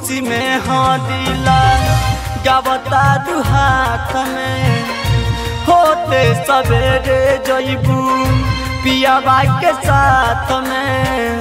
खुशी में हाँ दिला गावता दू हाथ में होते सवेरे जइबू पियाबा के साथ में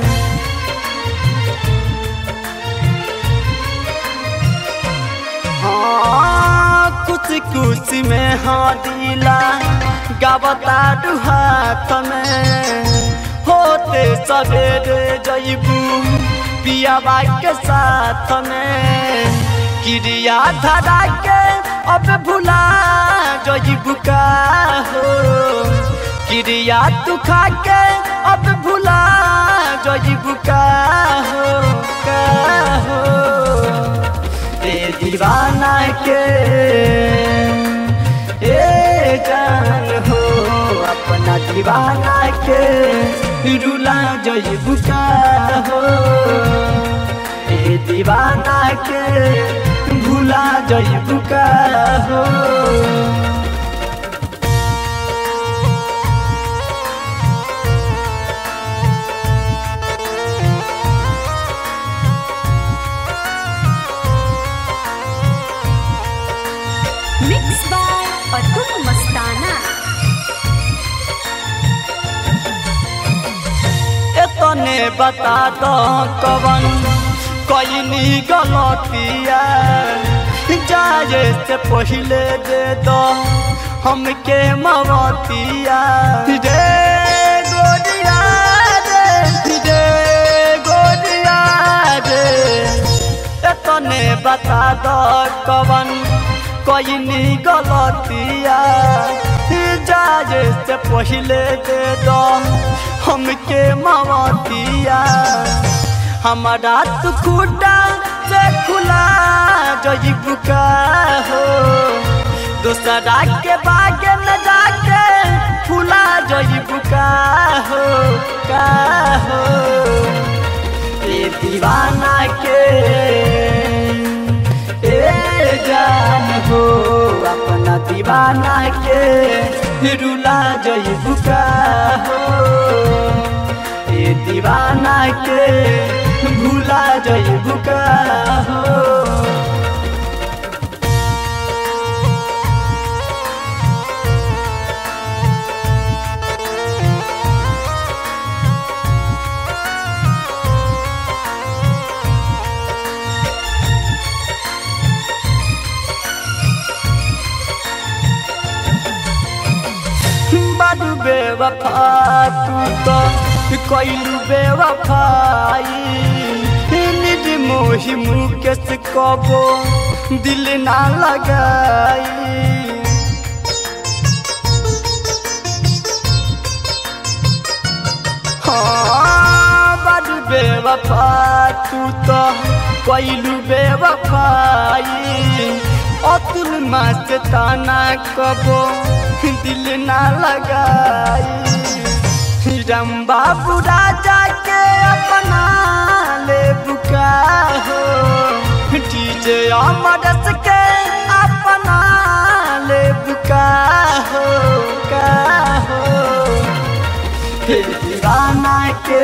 हाँ कुछ कुछ में हाँ दिला गावता दू हाथ में होते सवेरे जइबू पियाबा के साथ में क्रिया धरा के अब भुला जइबू का हो क्रिया तू खा के अब भुला जइबू का हो का हो ए दीवाना के ए जान हो अपना दीवाना के रुला जइबू का हो ए दीवाना के भूला जइबू का हो मिक्स बाय अतुल मस्ताना एतने बता दो कवन कईनी गलतिया जाए से पहले दे दो हमके मवतिया रे गोरिया रे रे गोरिया रे एतने बता दो कवन कईनी गलतिया जाए से पहले दे दो हमके मवतिया हमारा तू खुटा से खुला जइबू का हो दूसरा के बाग में जाके फुला जइबू का हो का हो ए दीवाना के ए जान हो अपना दीवाना के रुला जइबू का हो ए दीवाना के भूला जइबू का हो बारू बेवफा तू तो कैलू बेवफाई निज मोहि मुकेश कबो दिल ना लगाई हाँ बारू बेवफा तू तो कैलू बेवफाई अतुल मस्त ताना कबो दिल ना लगाई राम बाबू राजा के अपना ले बुका हो डीजे अमरस के अपना ले बुका हो का हो हे दीवाना के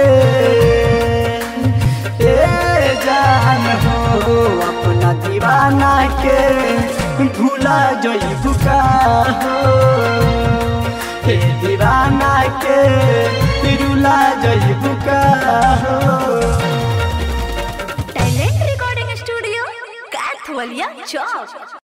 ए जान हो अपना दीवाना के भूला जइबू का हो हे दीवाना के रुला जइबू का हो टैलेंट रिकॉर्डिंग स्टूडियो कैथवलिया चौक